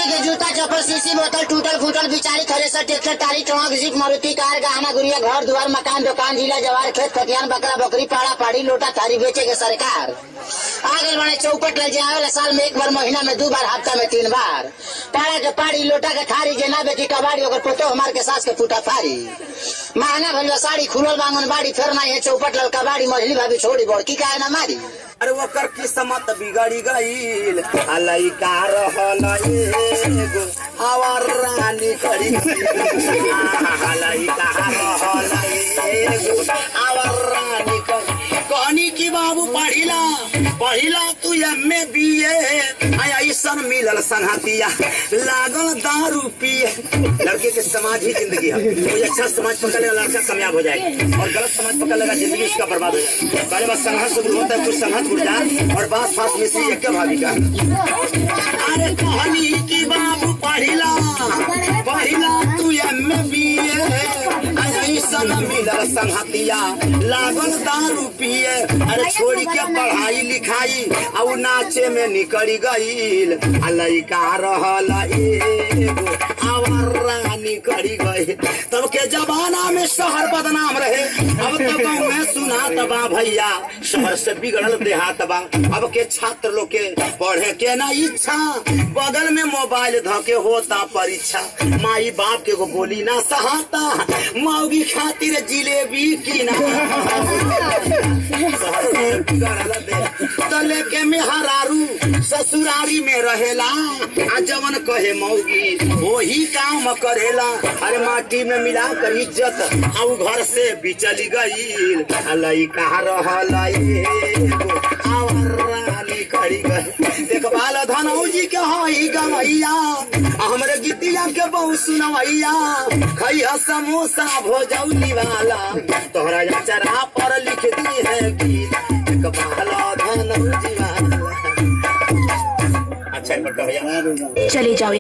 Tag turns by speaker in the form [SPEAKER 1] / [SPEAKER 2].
[SPEAKER 1] के जूता चप्पल सीसी बोतल टूटल फूटल बिचारी thresher tractor trolley truck jeep Maruti car गहना गुड़िया घर द्वार मकान दुकान जिला जवार खेत खतियान बकरा बकरी पाड़ा पाड़ी लोटा थारी बेचे के सरकार आगे बने चौपट लग जाए साल में एक बार महीना में दो बार हफ्ता में तीन बार पाड़ा के पाड़ी लोटा के थारी जेना बेटी कबाड़ी ओकर पोतो हमार के सास के फूटा फारी महंगा भइल साड़ी खुलल बांगन बाड़ी फेर ना है चौपट लल कबाड़ी मझली भाभी छोड़ी बड़की काहे ना मारी
[SPEAKER 2] अरे ओकर किस्मत बिगड़ी गईल अलई का रहल एगो आवर रानी करी अलई का रहल एगो आवर रानी करी कहनी की बाबू पढ़िला पढ़िला तू एमे बीए ऐसन मिलल संहतिया लागल दारू पिए लड़के के समाज ही जिंदगी है कोई अच्छा समाज पकड़ लेगा लड़का कामयाब हो जाएगा और गलत समाज पकड़ लेगा जिंदगी उसका बर्बाद हो जाएगा पहले बस संघर्ष शुरू होता है कुछ संघर्ष उठ जाए और बास फास मिश्री एक के भाभी का अरे कहनी की बाबू पढ़िला पढ़िला तू एमे बीए ऐसन मिलल संहतिया लागल दारू पिए अरे छोड़ के पढ़ाई लिखाई और नाचे में निकल गईल आ लइका रहल एगो आवर रानी करी गई तब के जमाना में शहर बदनाम रहे अब तो गाँव में सुना तबा भैया शहर से बिगड़ल देहात बा अब के छात्र लोग के पढ़े के ना इच्छा बगल में मोबाइल धके होता परीक्षा माई बाप के को बोली ना सहाता मौगी खातिर जिलेबी की ना तले के मेहरारू ससुरारी में रहेला आ जवन कहे मौगी वही काम करेला अरे माटी में मिला कर इज्जत आ उ घर से बिचली गईल आ लइका रहल एगो आवर रानी करी गई देखभाल धनौजी के हई गवैया आ हमरे गीतिया के बहु सुनवैया खैया समोसा भोजौली वाला तोहरा चरा पर लिख दी है गीत देखभाल धनौजी वाला अच्छा है बड़का भैया
[SPEAKER 3] चले जाओ